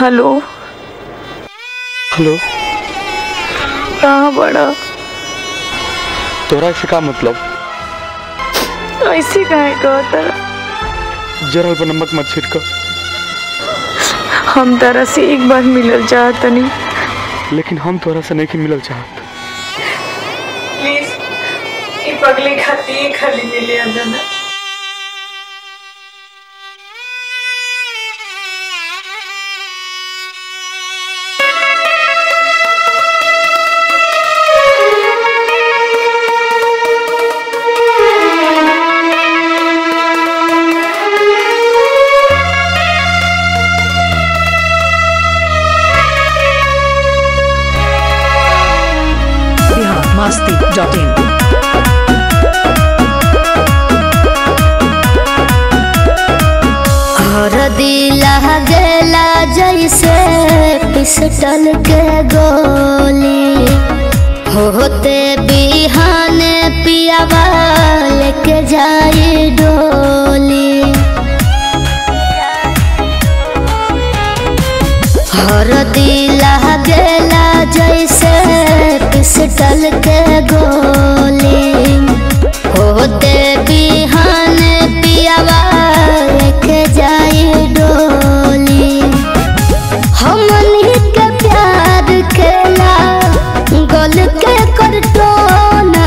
hello hello कहाँ बड़ा तोरा से का मतलब ऐसे काहे कहता जरल पर नमक मत छिड़क हम तारा से एक बार मिलल चाहतनी लेकिन हम तोरा से नहीं मिलल चाहत प्लीज ये पगले खाती खाली मिले अंदर biharmasti.in हर दिला गेला जैसे पिस्टल के गोली होते बिहाने पियावा लेके जाई डोली हर दिला गेला जैसे पिस्टल के गोली होते बिहाने पियावा लेके जाई डोली हमनी के प्यार खेला गोल के करटोना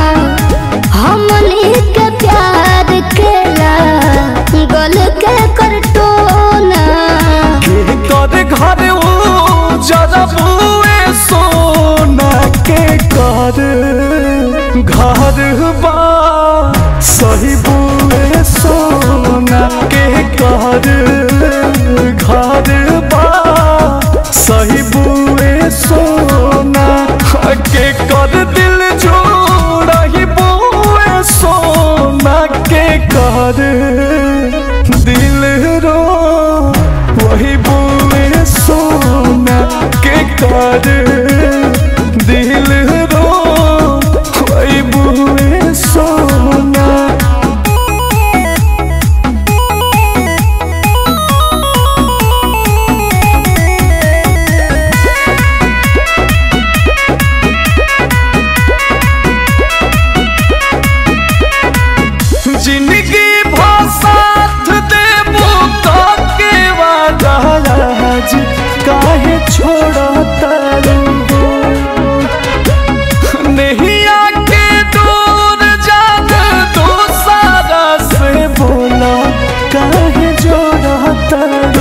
हमनी के प्यार खेला गोल के करटोना के कर घर ओ जरा बुए सोना के कर घर बा सही बुए सोना के कर घर बा सही बुए सोना के कर दिल जोड़ा ही बुए सोना के कर दिल रो वही बुए सोना के कर दिल रो वही बुए सोना जिंदगी भसाथ देबो के वादा आज काहे छोड़ता नहीं आके दूर जान दो सारा से बोला काहे जोड़ता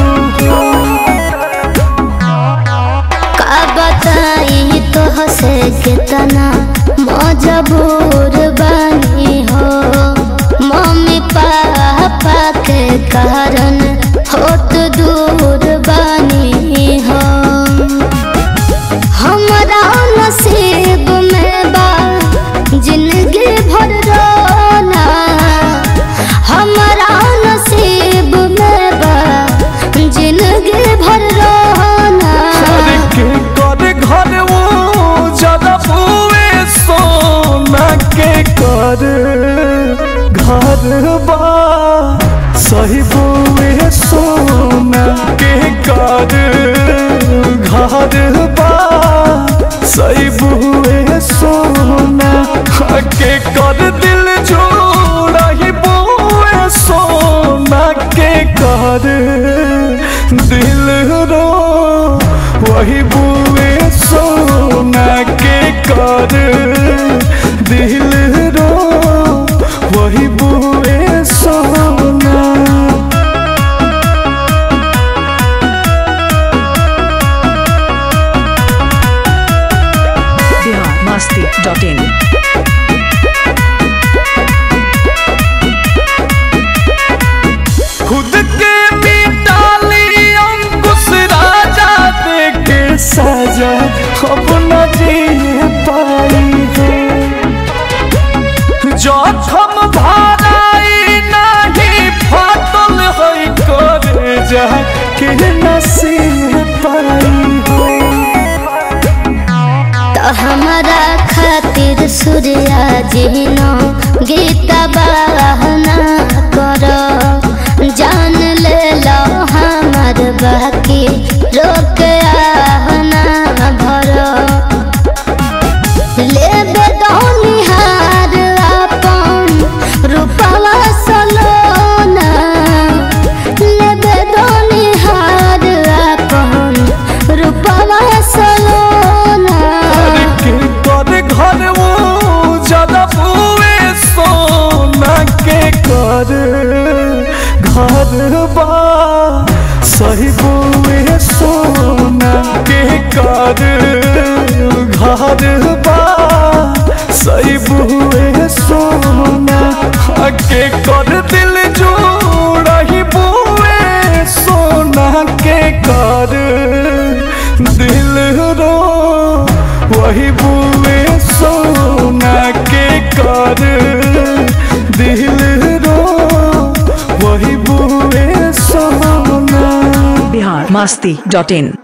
का बताई तो हसे कितना मजबूर बनी हो मम्मी पापा के कारण होत दूर बनी हो हमरा नसीब में बा जिंदगी भर रोना हमरा नसीब में बा जिंदगी भर रोना अरे के कर घर वो जरा बुए सोना के कर घर बा सही बुए सोना के कर घर बा सही बुए सोना के कर दिल जोड़ा ही बुए सोना के कर दिल रो वही बुए सोना के कर दिल रो वही बुए सोना biharmasti.in खुद के मिटाली अंकुश राजा दे के सजा अब न जी पाई है जखम भराई नहीं फाटल है करे जा के नसीब पाई है तो हमारा खातिर सूर्या जिनो गीता बहना करो जान ले लो हमार बाकी रो कर घर बा सही बुए सोना के कर घर बा सही बुए सोना के कर दिल जोड़ा ही बुए सोना के कर दिल रो वही बुए सोना के कर दिल रो वही बुए सोना बिहार मस्ती डॉट इन